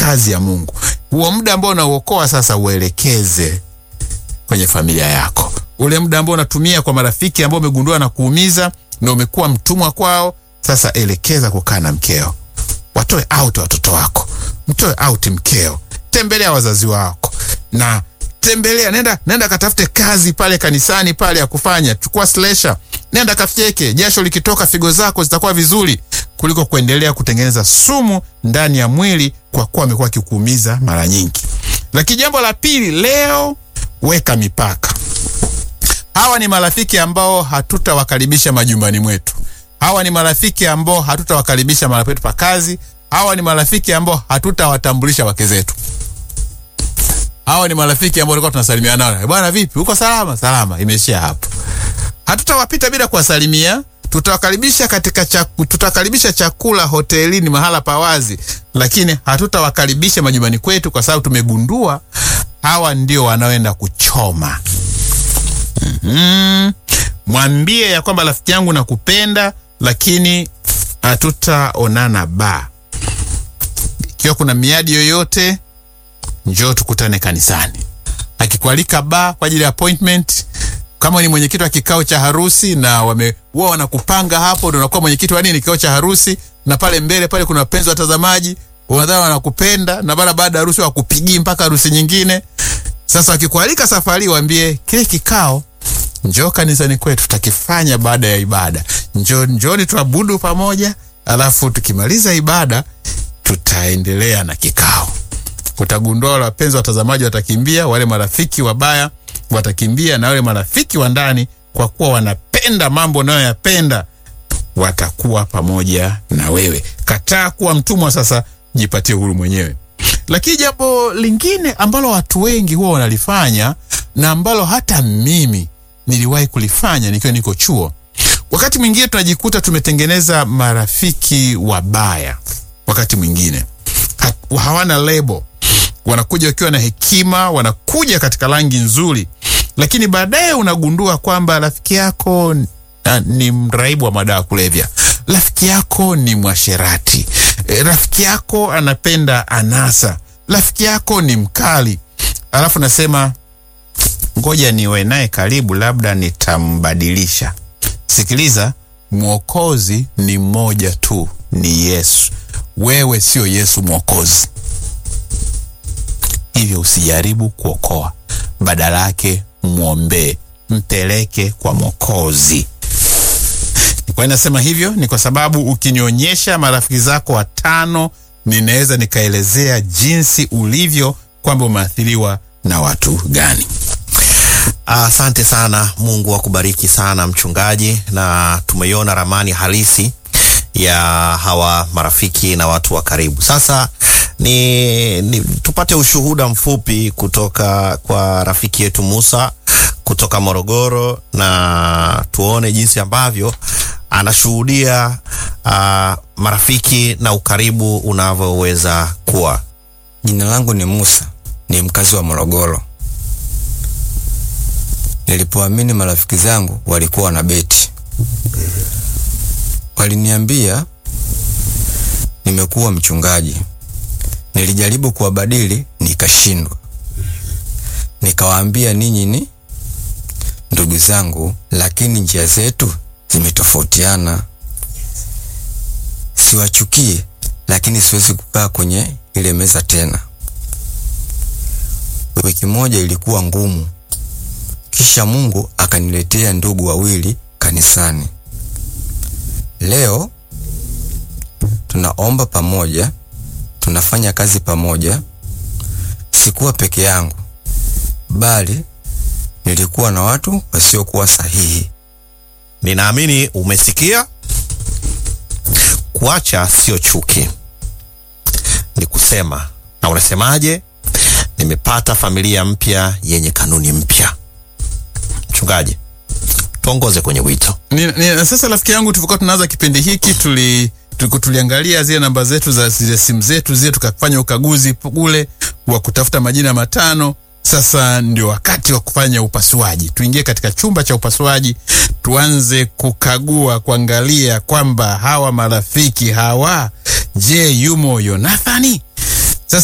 kazi ya Mungu. Huo muda ambao unauokoa sasa uelekeze kwenye familia yako. Ule muda ambao unatumia kwa marafiki ambao umegundua na kuumiza na umekuwa mtumwa kwao, sasa elekeza kukaa na mkeo. Watoe out watoto wako, mtoe out mkeo, tembelea wazazi wako na tembelea, nenda nenda katafute kazi pale kanisani pale ya kufanya, chukua slasher, nenda kafyeke, jasho likitoka figo zako zitakuwa vizuri kuliko kuendelea kutengeneza sumu ndani ya mwili kwa kuwa amekuwa akikuumiza mara nyingi. Lakini jambo la pili, leo weka mipaka. Hawa ni marafiki ambao hatutawakaribisha majumbani mwetu. Hawa ni marafiki ambao hatutawakaribisha mahali petu pa kazi. Hawa ni marafiki ambao hatutawatambulisha wake zetu. Hawa ni marafiki ambao tulikuwa tunasalimiana nao, bwana, vipi, uko salama? Salama, imeishia hapo. Hatutawapita bila kuwasalimia. Tutawakaribisha katika chaku, tutawakaribisha chakula hotelini, mahala pa wazi, lakini hatutawakaribisha majumbani kwetu, kwa sababu tumegundua hawa ndio wanaoenda kuchoma. Mm-hmm. Mwambie ya kwamba rafiki yangu nakupenda, lakini hatutaonana ba. Ikiwa kuna miadi yoyote, njoo tukutane kanisani. Akikualika ba kwa ajili ya appointment, kama ni mwenyekiti wa kikao cha harusi na wame wao wanakupanga hapo, ndio unakuwa mwenyekiti wa nini kikao cha harusi, na pale mbele pale kuna wapenzi watazamaji, wanadhani wanakupenda, na bara baada ya harusi wakupigii mpaka harusi nyingine. Sasa wakikualika safari, waambie kile kikao njoo kanisani kwetu tutakifanya baada ya ibada. Njoo, njoni tuabudu pamoja, alafu tukimaliza ibada tutaendelea na kikao. Utagundua wale wapenzi watazamaji watakimbia, wale marafiki wabaya watakimbia, na wale marafiki wa ndani, kwa kuwa wanapenda mambo unayoyapenda, watakuwa pamoja na wewe. Kataa kuwa mtumwa sasa, jipatie uhuru mwenyewe. Lakini jambo lingine ambalo watu wengi huwa wanalifanya na ambalo hata mimi niliwahi kulifanya nikiwa niko chuo, wakati mwingine tunajikuta tumetengeneza marafiki wabaya. Wakati mwingine hawana lebo, wanakuja wakiwa na hekima, wanakuja katika rangi nzuri, lakini baadaye unagundua kwamba rafiki yako na, ni mraibu wa madawa kulevya, rafiki yako ni mwasherati, e, rafiki yako anapenda anasa, rafiki yako ni mkali, alafu nasema ngoja niwe naye karibu, labda nitambadilisha. Sikiliza, mwokozi ni mmoja tu, ni Yesu. Wewe sio Yesu mwokozi, hivyo usijaribu kuokoa, badala yake mwombee, mpeleke kwa mwokozi. Kwa nasema hivyo ni kwa sababu ukinionyesha marafiki zako watano, ninaweza nikaelezea jinsi ulivyo, kwamba umeathiriwa na watu gani. Asante uh, sana. Mungu akubariki sana mchungaji, na tumeiona ramani halisi ya hawa marafiki na watu wa karibu. Sasa ni, ni tupate ushuhuda mfupi kutoka kwa rafiki yetu Musa kutoka Morogoro, na tuone jinsi ambavyo anashuhudia uh, marafiki na ukaribu unavyoweza kuwa. Jina langu ni Musa, ni mkazi wa Morogoro. Nilipoamini marafiki zangu walikuwa na beti, waliniambia nimekuwa mchungaji. Nilijaribu kuwabadili nikashindwa. Nikawaambia ninyi ni ndugu zangu, lakini njia zetu zimetofautiana. Siwachukie, lakini siwezi kukaa kwenye ile meza tena. Wiki moja ilikuwa ngumu. Kisha Mungu akaniletea ndugu wawili kanisani. Leo tunaomba pamoja, tunafanya kazi pamoja. Sikuwa peke yangu, bali nilikuwa na watu wasiokuwa sahihi. Ninaamini umesikia. Kuacha sio chuki, ni kusema. Na unasemaje? Nimepata familia mpya yenye kanuni mpya. Mchungaji, tuongoze kwenye wito. Ni, ni, sasa rafiki yangu, tulikuwa tunaanza kipindi hiki tuli tuliangalia zile namba zetu za zile simu zetu zile, tukafanya ukaguzi kule wa kutafuta majina matano. Sasa ndio wakati wa kufanya upasuaji. Tuingie katika chumba cha upasuaji, tuanze kukagua, kuangalia kwamba hawa marafiki hawa, je, yumo Yonathani?